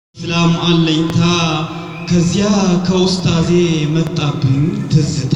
ሰላም አለኝታ ከዚያ ከውስጣዜ መጣብኝ ትዝታ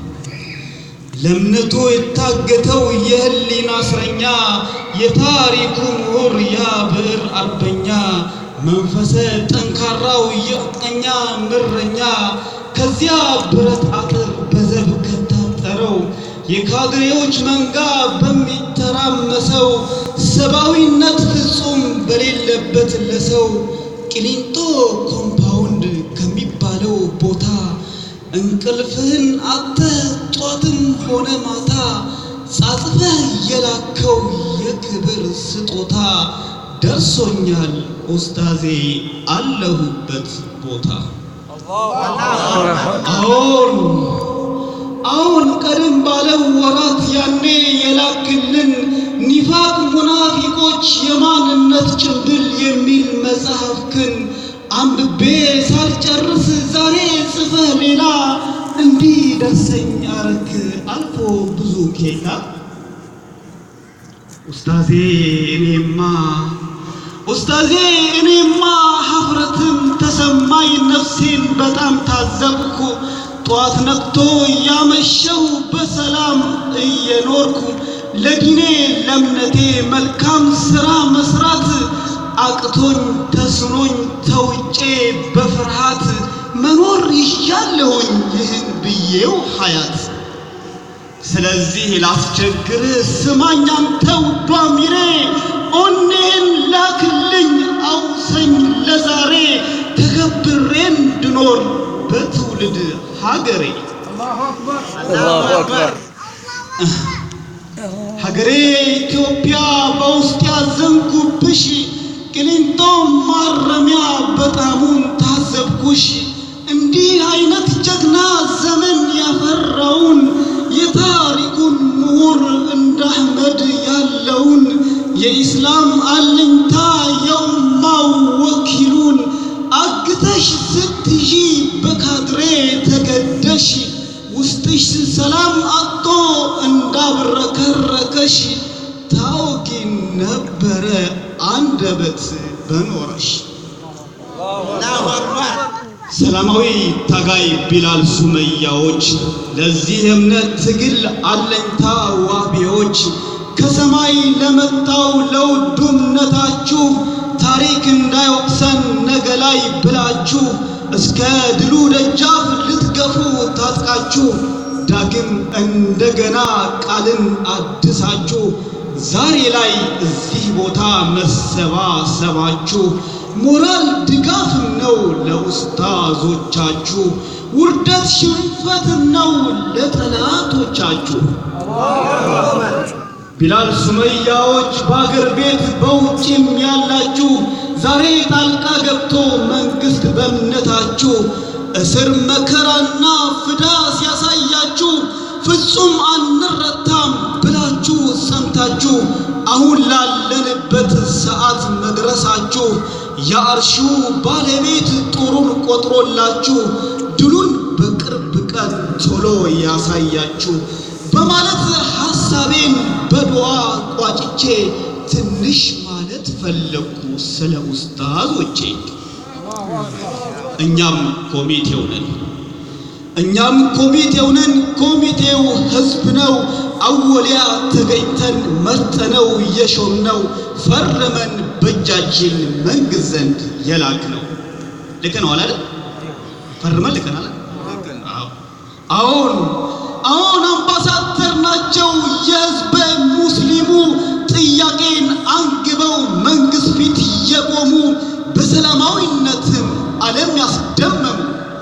ለእምነቱ የታገተው የህሊና እስረኛ የታሪኩ ምሁር ያ ብዕር አርበኛ መንፈሰ ጠንካራው የቀኛ ምረኛ ከዚያ ብረት አጥር በዘብ ከታጠረው የካድሬዎች መንጋ በሚተራመሰው ሰብአዊነት ፍጹም በሌለበት ለሰው ቂሊንጦ ኮምፓውንድ ከሚባለው ቦታ እንቅልፍህን አጥተህ ጧትም ሆነ ማታ ጻጽፈህ የላከው የክብር ስጦታ ደርሶኛል ኡስታዜ አለሁበት ቦታ። አዎን አዎን ቀደም ባለው ወራት ያኔ የላክልን ኒፋቅ ሙናፊቆች የማንነት ጭንብል የሚል መጽሐፍክን አንብቤ ሳልጨርስ ዛሬ ጽፈህ ሌላ እንዲህ ደርሰኝ አረክ አልፎ ብዙ ኬላ ኡስታዜ እኔማ ኡስታዜ እኔማ ሀፍረትም ተሰማኝ ነፍሴን በጣም ታዘብኩ ጠዋት ነቅቶ እያመሸው በሰላም እየኖርኩ ለዲኔ ለእምነቴ መልካም ሥራ መስራት አቅቶኝ ተስኖኝ ተውጬ በፍርሃት መኖር ይሻለሁኝ ይህን ብዬው ሀያት ስለዚህ ላስቸግርህ ስማኝ አንተ ውዷ ሚሬ ኦኔን ላክልኝ አውሰኝ ለዛሬ ተከብሬ እንድኖር በትውልድ ሀገሬ አላሁ አክበር ሀገሬ ኢትዮጵያ በውስጥ ያዘንኩብሽ ቅሊንጦ ማረሚያ በጣሙን ታዘብኩሽ እንዲህ አይነት ጀግና ዘመን ያፈራውን የታሪኩን ምሁር እንደ አህመድ ያለውን የኢስላም አለኝታ የኡማው ወኪሉን አግተሽ ስትይዢ በካድሬ ተገደሽ ውስጥሽ ሰላም አጥቶ እንዳብረከረከሽ ታውቂ ነበረ አንደበት በኖረሽ። ሰላማዊ ታጋይ ቢላል ሱመያዎች ለዚህ እምነት ትግል አለኝታ ዋቢዎች ከሰማይ ለመጣው ለውዱ እምነታችሁ ታሪክ እንዳይወቅሰን ነገ ላይ ብላችሁ እስከ ድሉ ደጃፍ ልትገፉ ታጥቃችሁ ዳግም እንደገና ቃልን አድሳችሁ ዛሬ ላይ እዚህ ቦታ መሰባሰባችሁ ሞራል ድጋፍም ነው ለኡስታዞቻችሁ፣ ውርደት ሽንፈትም ነው ለጠላቶቻችሁ። ቢላል ሱመያዎች በአገር ቤት በውጭም ያላችሁ ዛሬ ጣልቃ ገብቶ መንግስት በእምነታችሁ እስር መከራና ፍዳ ሲያሳያችሁ ፍጹም አንረታም ብላችሁ ሰምታችሁ አሁን ላለንበት ሰዓት መድረሳችሁ የአርሹ ባለቤት ጦሩን ቆጥሮላችሁ ድሉን በቅርብ ቀን ቶሎ ያሳያችሁ በማለት ሐሳቤን በዱዓ ቋጭቼ ትንሽ ማለት ፈለግኩ ስለ ኡስታዞቼ። እኛም ኮሚቴው ነን እኛም ኮሚቴው ነን። ኮሚቴው ህዝብ ነው። አወሊያ ተገኝተን መርጠነው የሾምነው ፈርመን በእጃችን መንግስት ዘንድ የላክ ነው። ልክ ነው አላለ? ፈርመን ልከናል። አዎን አዎን፣ አምባሳደር ናቸው የህዝበ ሙስሊሙ ጥያቄን አንግበው መንግስት ፊት የቆሙ በሰላማዊነትም ዓለም ያስደመሙ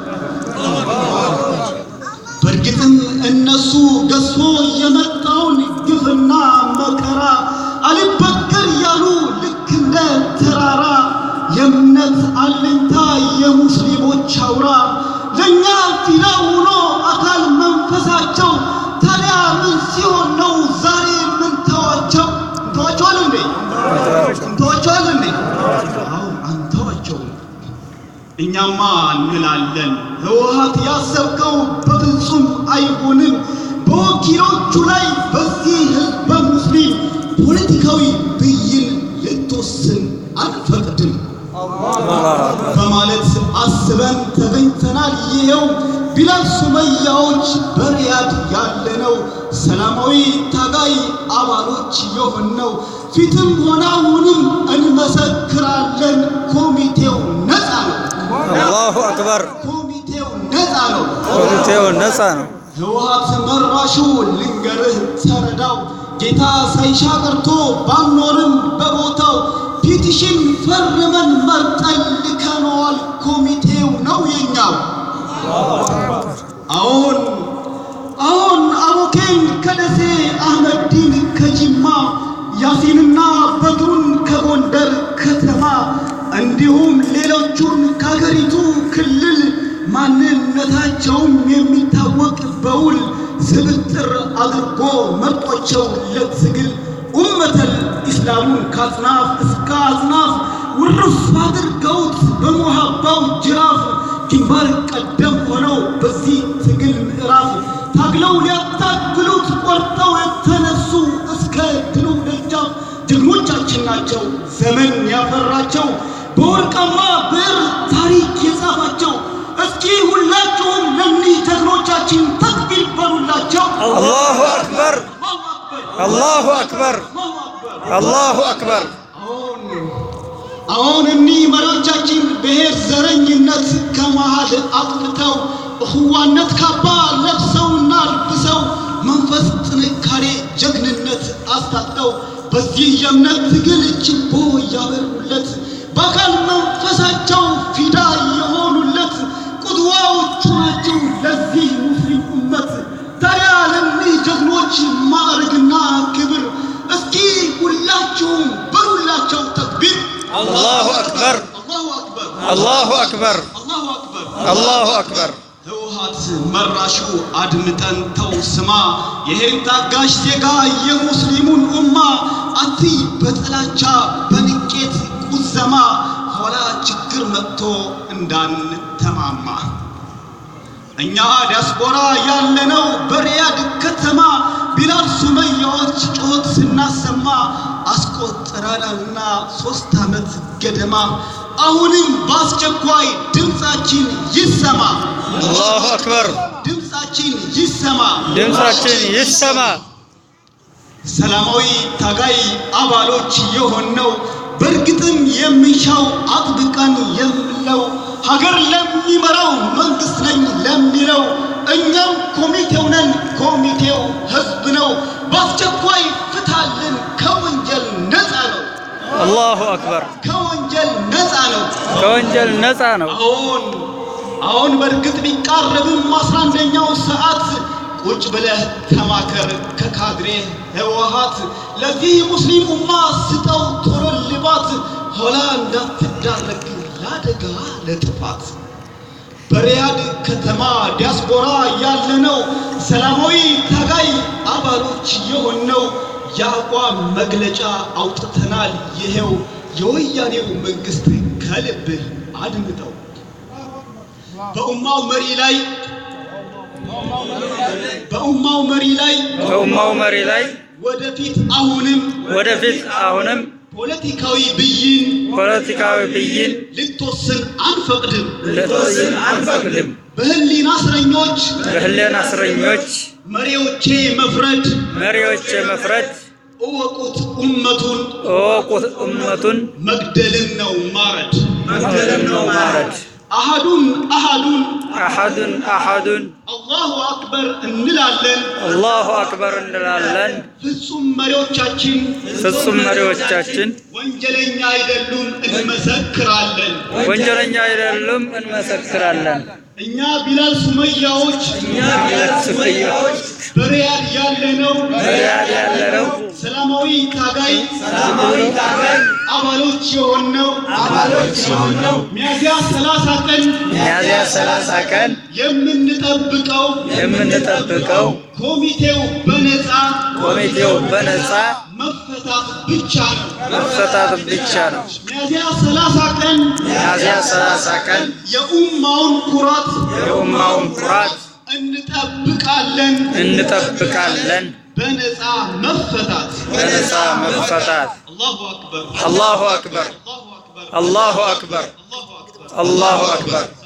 በእርግጥም እነሱ ገዝፎ የመጣውን ግፍና መከራ አልበገር ያሉ ልክ እንደ ተራራ የእምነት አለኝታ የሙስሊሞች አውራ ለእኛ ፊዳ ሆኖ አካል መንፈሳቸው ታዲያ ምን ሲሆን ነው ዛሬ ምን ተዋቸው? እንተዋቸዋል እንዴ? እንተዋቸዋል እንዴ? አዎ አንተዋቸውም። እኛማ እንላለን ህወሓት ያሰብከው በፍጹም አይሆንም። በወኪሎቹ ላይ በዚህ ህዝበ ሙስሊም ፖለቲካዊ ብይን ልትወስን አንፈቅድም። በማለት አስበን ተገኝተናል። ይኸው ቢላል ሱመያዎች በሪያድ ያለነው ሰላማዊ ታጋይ አባሎች የሆነው ፊትም ሆነ አሁንም እንመሰክራለን። ኮሚቴው ነፃ ነው። አላሁ አክበር። ኮሚቴው ነፃ ነው። ኮሚቴው ነፃ ነው። ህወሓት መራሹ ልንገርህ ተረዳው ጌታ ሳይሻ ቀርቶ ባኖርም በቦታው ፒቲሽን ፈርመን መርጠን ልከነዋል። ኮሚቴው ነው የኛው። አሁን አሁን አቦኬን ከደሴ አህመዲን ከጅማ ያሲንና በድሩን ከጎንደር ከተማ እንዲሁም ሌሎቹን ከሀገሪቱ ክልል ማንነታቸውም የሚታወቅ በውል ስብጥር አድርጎ መርጧቸው ለትግል ኡመተል ኢስላሙን ከአጽናፍ እስከ አጽናፍ ውርፍ አድርገውት በሞሃባው ጅራፍ ግንባር ቀደም ሆነው በዚህ ትግል ምዕራፍ ታግለው ሊያታግሉት ቆርጠው የተነሱ እስከ ድሉ ደጃፍ ጀግኖቻችን ናቸው። ዘመን ያፈራቸው በወርቃማ ብዕር ታሪክ የጻፋቸው። እስኪ ሁላችሁም ለእኒህ ጀግኖቻችን ተክቢር በሉላቸው። አላሁ አክበር። አላሁ አክበር። አላሁ አክበር። አሁን አሁን እኒህ መሪዎቻችን ብሔር ዘረኝነት ከመሃል አጥፍተው እኽዋነት ካባ ለብሰውና ልብሰው መንፈስ ጥንካሬ ጀግንነት አስታጥቀው በዚህ የእምነት ትግል ችቦ እያበሩለት በአካል መንፈሳቸው ፊዳ የሆኑለት ቁድዋዎቹ ናቸው ለዚህ ሙስሊም ኡመት። ታዲያ ለእኒህ ጀግኖች ማዕረግና ክብር እስኪ ሁላችሁም በሉላቸው ተክቢር። አላሁ አክበር። አላሁ አክበር። አላሁ አክበር። አላሁ አክበር። አላሁ አክበር። ህወሓት መራሹ አድምጠን ተው ስማ፣ ይሄን ታጋሽ ዜጋ የሙስሊሙን ኡማ አትይ በጥላቻ በንቄት ቁዘማ፣ ኋላ ችግር መጥቶ እንዳንተማማ። እኛ ዲያስፖራ ያለነው በሪያድ ከተማ ቢላል ሱመያዎች ጩኸት ስናሰማ አስቆጥረናልና ሶስት ዓመት ገደማ። አሁንም በአስቸኳይ ድምፃችን ይሰማ፣ አላሁ አክበር። ድምፃችን ይሰማ። ድምፃችን ይሰማ። ሰላማዊ ታጋይ አባሎች የሆነው በእርግጥም የምንሻው አጥብቀን የምለው ሀገር ለሚመራው መንግስት ነኝ ለሚለው እኛም ኮሚቴው ነን። ኮሚቴው ህዝብ ነው። በአስቸኳይ ፍታልን። ከወንጀል ነፃ ነው። አላሁ አክበር። ከወንጀል ነፃ ነው። ከወንጀል ነፃ ነው። አሁን አሁን በእርግጥ ቢቃረብም አስራ አንደኛው ሰዓት ቁጭ ብለህ ተማከር ከካድሬ ህወሓት ለዚህ ሙስሊም ኡማ ስጠው ቶሎ ልባት ኋላ እንዳትዳረግ ለአደጋ ለጥፋት በሪያድ ከተማ ዲያስፖራ ያለነው ሰላማዊ ታጋይ አባሎች የሆነው የአቋም መግለጫ አውጥተናል። ይሄው የወያኔው መንግስት ከልብህ አድምጠው በኡማው መሪ ላይ በኡማው መሪ ላይ በኡማው መሪ ላይ ወደፊት አሁንም ወደፊት አሁንም ፖለቲካዊ ብይን ፖለቲካዊ ብይን ልትወስን አንፈቅድም። ልትወስን አንፈቅድም። በህሊና እስረኞች በህሊና እስረኞች መሪዎቼ መፍረድ መሪዎች መፍረድ እወቁት ኡመቱን እወቁት እመቱን መግደልን ነው ማረድ መግደልን ነው ማረድ። አሃዱን አሃዱን አሐዱን አሐዱን አላሁ አክበር እንላለን። አላሁ አክበር እንላለን። ፍጹም መሪዎቻችን ፍጹም መሪዎቻችን ወንጀለኛ አይደሉም እንመሰክራለን። ወንጀለኛ አይደሉም እንመሰክራለን። እኛ ቢላል ሱመያዎች ሱመያዎች በሪያድ ያለነው በሪያድ ያለነው ሰላማዊ ታጋይ ሰላማዊ ታጋይ አባሎች የሆነው አባሎች የሆነው ሚያዝያ ሰላሳ ቀን ሚያዝያ ሰላሳ ቀን የምንጠብቀው የምንጠብቀው ኮሚቴው በነፃ ኮሚቴው በነፃ መፈታት ብቻ ነው። መፈታት ብቻ ነው። ሚያዝያ ሰላሳ ቀን ሚያዝያ ሰላሳ ቀን የኡማውን ኩራት የኡማውን ኩራት እንጠብቃለን። እንጠብቃለን። በነፃ መፈታት በነፃ መፈታት። አላሁ አክበር አላሁ አክበር። አላሁ አክበር አላሁ አክበር አላሁ አክበር